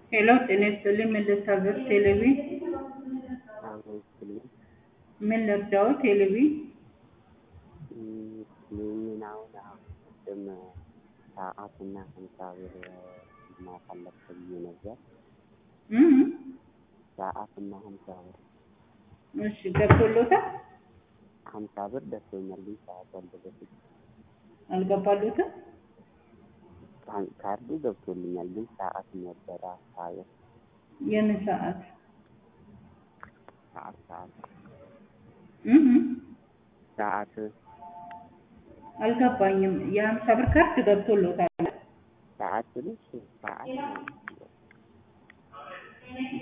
ሄሎ ጤና ይስጥልኝ ምን ልታዘዝ ቴሌቪ አመስግኝ ምን ልርዳው ቴሌቪ ይህንን አሁን አሁን ቅድም ሰዓትና ሀምሳ ብር ማሳለፍ ብዬ ነበር። እም ሰዓትና ሀምሳ ብር እሺ ገብቶሎታል ሀምሳ ብር ደርሶኛል፣ ግን ሰዓቱ አልደረሰኝ። አልገባሎትም ካርዱ ገብቶልኛል፣ ግን ሰዓት ነበረ ሳየው የምን ሰዓት ሰዓት ሰዓት እም ሰዓት አልገባኝም የሀምሳ ብር ካርድ ገብቶሎታል ሰዓት ስልሽ ሰዓት